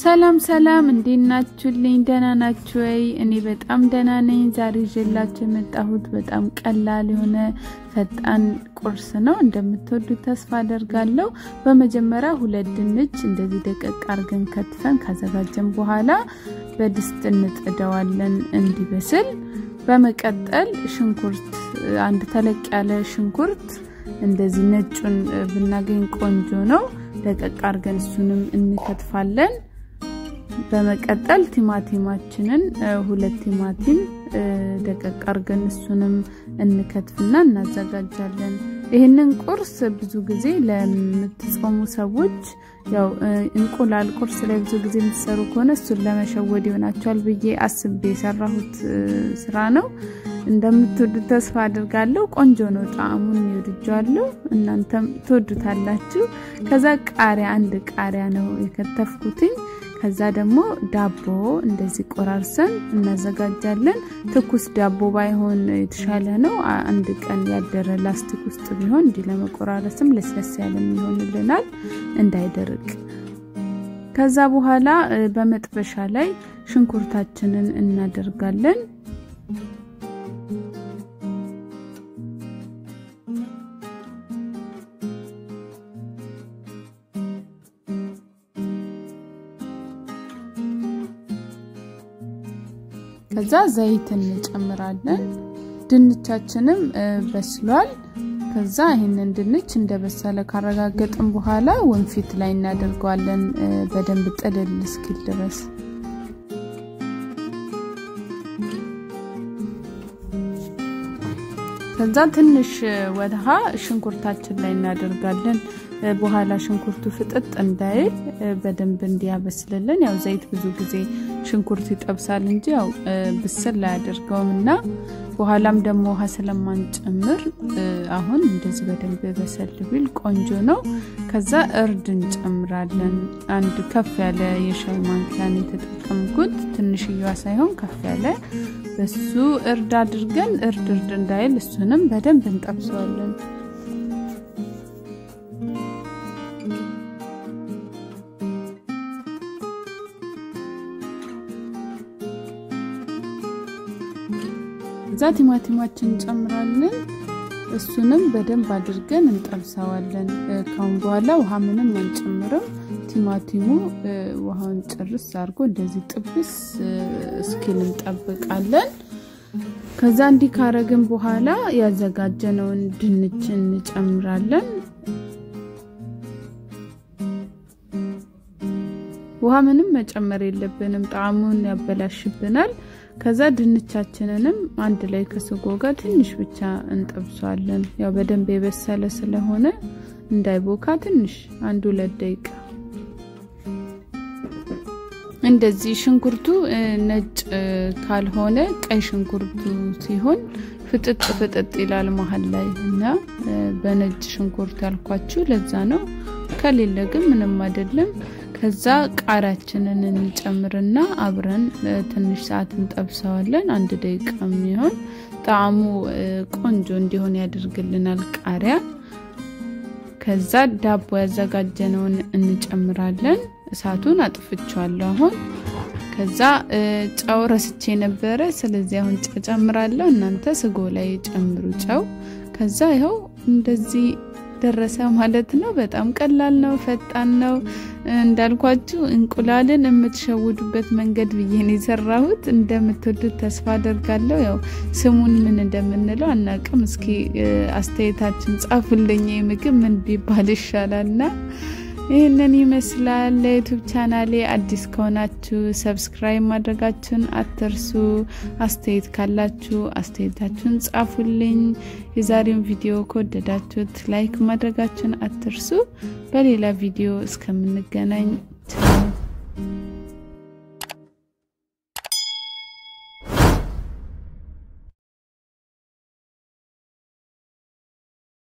ሰላም ሰላም፣ እንዴት ናችሁልኝ? ደህና ናችሁ ወይ? እኔ በጣም ደህና ነኝ። ዛሬ ይዤላችሁ የመጣሁት በጣም ቀላል የሆነ ፈጣን ቁርስ ነው። እንደምትወዱት ተስፋ አደርጋለሁ። በመጀመሪያ ሁለት ድንች እንደዚህ ደቀቅ አርገን ከትፈን ካዘጋጀን በኋላ በድስት እንጥደዋለን እንዲበስል። በመቀጠል ሽንኩርት፣ አንድ ተለቅ ያለ ሽንኩርት እንደዚህ ነጩን ብናገኝ ቆንጆ ነው። ደቀቅ አርገን እሱንም እንከትፋለን። በመቀጠል ቲማቲማችንን ሁለት ቲማቲም ደቀቅ አርገን እሱንም እንከትፍና እናዘጋጃለን። ይህንን ቁርስ ብዙ ጊዜ ለምትጾሙ ሰዎች ያው እንቁላል ቁርስ ላይ ብዙ ጊዜ የምትሰሩ ከሆነ እሱን ለመሸወድ ይሆናቸዋል ብዬ አስቤ የሰራሁት ስራ ነው። እንደምትወዱት ተስፋ አድርጋለሁ። ቆንጆ ነው፣ ጣዕሙን ይወድጃለሁ። እናንተም ትወዱታላችሁ። ከዛ ቃሪያ አንድ ቃሪያ ነው የከተፍኩትኝ። ከዛ ደግሞ ዳቦ እንደዚህ ቆራርሰን እናዘጋጃለን። ትኩስ ዳቦ ባይሆን የተሻለ ነው። አንድ ቀን ያደረ ላስቲክ ውስጥ ቢሆን እንዲህ ለመቆራረስም ለስለስ ያለ ይሆንልናል እንዳይደርቅ። ከዛ በኋላ በመጥበሻ ላይ ሽንኩርታችንን እናደርጋለን። ከዛ ዘይት እንጨምራለን። ድንቻችንም በስሏል። ከዛ ይህንን ድንች እንደበሰለ ካረጋገጥን በኋላ ወንፊት ላይ እናደርገዋለን በደንብ ጥልል እስኪል ድረስ። ከዛ ትንሽ ውሃ ሽንኩርታችን ላይ እናደርጋለን። በኋላ ሽንኩርቱ ፍጥጥ እንዳይል በደንብ እንዲያበስልልን። ያው ዘይት ብዙ ጊዜ ሽንኩርት ይጠብሳል እንጂ ያው ብስል አያደርገውም እና በኋላም ደግሞ ውሃ ስለማንጨምር አሁን እንደዚህ በደንብ በሰል ቢል ቆንጆ ነው። ከዛ እርድ እንጨምራለን። አንድ ከፍ ያለ የሻይ ማንኪያን የተጠቀምኩት ትንሽየዋ ሳይሆን ከፍ ያለ በሱ እርድ አድርገን እርድ እርድ እንዳይል እሱንም በደንብ እንጠብሰዋለን። እዛ ቲማቲማችን እንጨምራለን። እሱንም በደንብ አድርገን እንጠብሰዋለን። ካሁን በኋላ ውሃ ምንም አንጨምርም። ቲማቲሙ ውሃውን ጭርስ አድርጎ እንደዚህ ጥብስ እስኪል እንጠብቃለን። ከዛ እንዲህ ካረግን በኋላ ያዘጋጀነውን ድንች እንጨምራለን። ውሃ ምንም መጨመር የለብንም፣ ጣዕሙን ያበላሽብናል። ከዛ ድንቻችንንም አንድ ላይ ከስጎ ጋር ትንሽ ብቻ እንጠብሷለን። ያው በደንብ የበሰለ ስለሆነ እንዳይቦካ ትንሽ አንድ ሁለት ደቂቃ እንደዚህ። ሽንኩርቱ ነጭ ካልሆነ ቀይ ሽንኩርቱ ሲሆን ፍጥጥ ፍጥጥ ይላል መሀል ላይ እና በነጭ ሽንኩርት ያልኳችሁ ለዛ ነው። ከሌለ ግን ምንም አይደለም። ከዛ ቃሪያችንን እንጨምርና አብረን ትንሽ ሰዓት እንጠብሰዋለን። አንድ ደቂቃ የሚሆን ጣዕሙ ቆንጆ እንዲሆን ያደርግልናል ቃሪያ። ከዛ ዳቦ ያዘጋጀነውን እንጨምራለን። እሳቱን አጥፍቼዋለሁ አሁን። ከዛ ጨው ረስቼ ነበረ፣ ስለዚህ አሁን ጨው ጨምራለሁ። እናንተ ስጎ ላይ ጨምሩ ጨው። ከዛ ይኸው እንደዚህ ደረሰ ማለት ነው። በጣም ቀላል ነው፣ ፈጣን ነው። እንዳልኳችሁ እንቁላልን የምትሸውዱበት መንገድ ብዬ ነው የሰራሁት። እንደምትወዱት ተስፋ አደርጋለሁ። ያው ስሙን ምን እንደምንለው አናቅም። እስኪ አስተያየታችን ጻፉልኝ። ምግብ ምን ቢባል ይሻላልና ይህንን ይመስላል። ለዩቱብ ቻናሌ አዲስ ከሆናችሁ ሰብስክራይብ ማድረጋችሁን አትርሱ። አስተያየት ካላችሁ አስተያየታችሁን ጻፉልኝ። የዛሬውን ቪዲዮ ከወደዳችሁት ላይክ ማድረጋችሁን አትርሱ። በሌላ ቪዲዮ እስከምንገናኝ